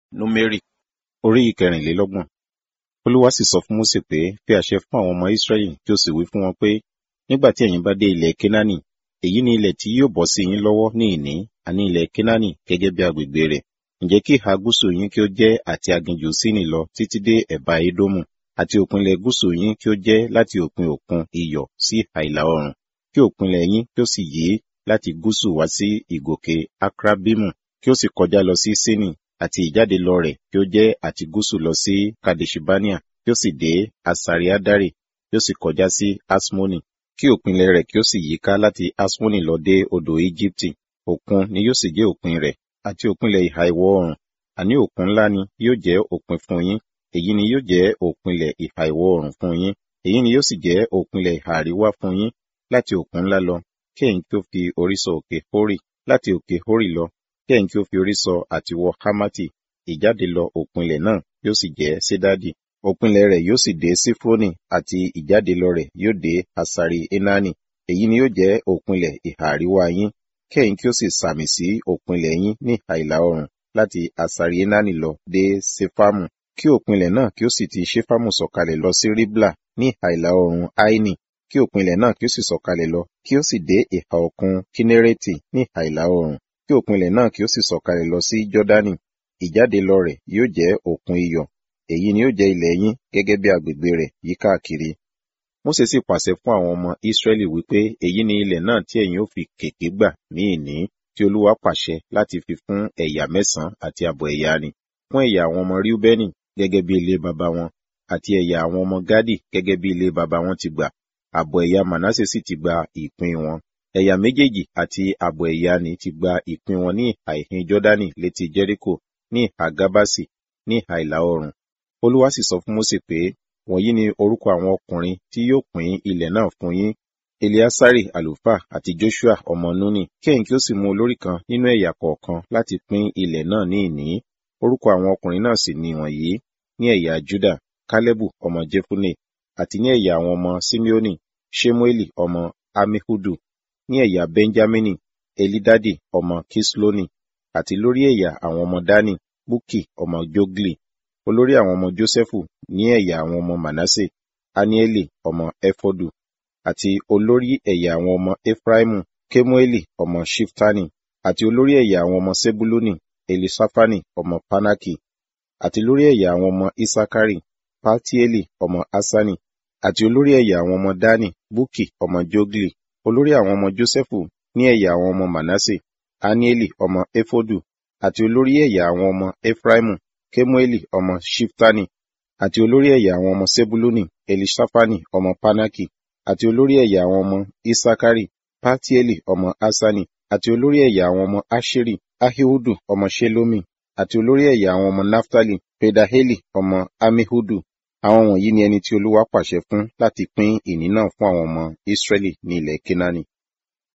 Númérì orí ìkẹrìnlélọ́gbọ̀n. Olúwa sì sọ fún Mósè pé, fi àṣẹ fún àwọn ọmọ Ísírẹ́lì kí o sì wí fún wọn pé, nígbà tí ẹ̀yin bá dé ilẹ̀ Kénáánì, èyí ni ilẹ̀ tí yóò bọ́ sí yín lọ́wọ́ ní ìní, àní ilẹ̀ Kénáánì gẹ́gẹ́ bí agbègbè rẹ̀. Ǹjẹ́ kí ìhà gúúsù yín kí ó jẹ́ àti aginjù Síìnì lọ títí dé ẹ̀bá Édómù, àti òpinlẹ̀ gúúsù yín kí ó jẹ́ láti òpin òkun iyọ̀ sí ìhà ìlà oòrùn, kí òpinlẹ̀ yín kí ó sì yí láti gúúsù wá sí ìgòkè Akrabimu, kí ó sì kọjá lọ sí Síìnì, àti ìjáde lọ rẹ̀ kí ó jẹ́ àti gúúsù lọ sí Kadeshibania, kí ó sì dé Asariadari, kí ó sì kọjá sí Asmoni, kí òpinlẹ̀ rẹ̀ kí ó sì yíká láti Asmoni lọ dé odò Íjíbítì. Òkun ni yóò sì jẹ́ òpin rẹ̀, àti òpinlẹ̀ ìhà ìwọ̀ oòrùn, àní òkun ńlá ni yóò jẹ́ òpin fún yín, èyí ni yóò jẹ́ òpinlẹ̀ ìhà ìwọ̀ oòrùn fún yín, èyí ni yóò sì jẹ́ òpinlẹ̀ ìhà àríwá fún yín, láti òkun ńlá lọ, kí ẹ̀yin kí ó fi orí sọ òkè Hórì, láti òkè Hórì lọ, kí ẹ̀yin kí ó fi orí sọ àti wọ Hámátì, ìjáde lọ òpinlẹ̀ náà yóò sì jẹ́ Sédádì. Òpinlẹ̀ rẹ̀ yóò sì dé Sífrónì àti ìjáde lọ rẹ̀ yóò dé Hasari Enani. Èyí ni yóò jẹ́ òpinlẹ̀ ìhà àríwá yín, kí ẹ̀yin kí ó sì sàmì sí òpinlẹ̀ yín ní ìhà ìlà oòrùn láti Hasari Enani lọ dé Sefamu, kí òpinlẹ̀ náà kí ó sì ti Ṣefamu sọ̀kalẹ̀ lọ sí Ribla ní ìhà ìlà oòrùn Aini, kí òpinlẹ̀ náà kí ó sì sọ̀kalẹ̀ lọ, kí ó sì dé ìhà òkun Kinereti ní ìhà ìlà oòrùn, kí òpinlẹ̀ náà kí ó sì sọ̀kalẹ̀ lọ sí Jọ́dánì. Ìjáde lọ rẹ̀ yóò jẹ́ òkun iyọ̀, èyí ni yóò jẹ́ ilẹ̀ yín gẹ́gẹ́ bí agbègbè rẹ̀ yíkákiri. Mósè sì pàṣẹ fún àwọn ọmọ Ísírẹ́lì wípé èyí ni ilẹ̀ náà tí ẹ̀yin ó fi kèké gbà ní ìní tí Olúwa pàṣẹ láti fi fún ẹ̀yà mẹ́sàn-án àti àbọ̀ ẹ̀yà ni, fún ẹ̀yà àwọn ọmọ Ríúbẹ́nì gẹ́gẹ́ bí ilé baba wọn, àti ẹ̀yà àwọn ọmọ Gádì gẹ́gẹ́ bí ilé baba wọn ti gbà, àbọ̀ ẹ̀yà Mànásè sì ti gba ìpín wọn. Ẹ̀yà méjèèjì àti àbọ̀ ẹ̀yà ni ti gba ìpín wọn ní ìhà ìhín Jọ́dánì létí Jẹ́ríkò ní ìhà Gábásì ní ìhà ìlà oòrùn. Olúwa sì sọ fún Mósè pé, wọ̀nyí ni orúkọ àwọn ọkùnrin tí yóò pín ilẹ̀ náà fún yín, Eleasari àlùfáà àti Joshua ọmọ Núnì, kí ẹ̀yin kí ó sì mú olórí kan nínú ẹ̀yà kọ̀ọ̀kan láti pín ilẹ̀ náà ní ìní. Orúkọ àwọn ọkùnrin náà sì ni wọ̀nyí, ní ẹ̀yà Júdà, Kálẹ́bù ọmọ Jefune, àti ní ẹ̀yà àwọn ọmọ Simeoni, Ṣemueli ọmọ Amihudu, ní ẹ̀yà Benjamini, Elidadi ọmọ Kisloni, àti lórí ẹ̀yà àwọn ọmọ Dani, Bukki ọmọ Jogli, olórí àwọn ọmọ Jósẹ́fù ní ẹ̀yà àwọn ọmọ Manasse, Anieli ọmọ Efodu, àti olórí ẹ̀yà àwọn ọmọ Efraimu, Kemueli ọmọ Shiftani, àti olórí ẹ̀yà àwọn ọmọ Sebuluni, Elisafani ọmọ Panaki, àti lórí ẹ̀yà àwọn ọmọ Isakari, Paltieli ọmọ Asani, àti olórí ẹ̀yà àwọn ọmọ Dani, Bukki ọmọ Jogli, olórí àwọn ọmọ Jósẹ́fù ní ẹ̀yà àwọn ọmọ Manasse, Anieli ọmọ Efodu, àti olórí ẹ̀yà àwọn ọmọ Efraimu, Kemueli ọmọ Shiftani, àti olórí ẹ̀yà àwọn ọmọ Sebuluni, Elisafani ọmọ Panaki, àti olórí ẹ̀yà àwọn ọmọ Isakari, Paltieli ọmọ Asani, àti olórí ẹ̀yà àwọn ọmọ Asheri, Ahihudu ọmọ Shelomi, àti olórí ẹ̀yà àwọn ọmọ Naftali, Pedaheli ọmọ Amihudu. Àwọn wọ̀nyí ni ẹni tí Olúwa pàṣẹ fún láti pín ìní náà fún àwọn ọmọ Ísírẹ́lì ní ilẹ̀ Kénáánì.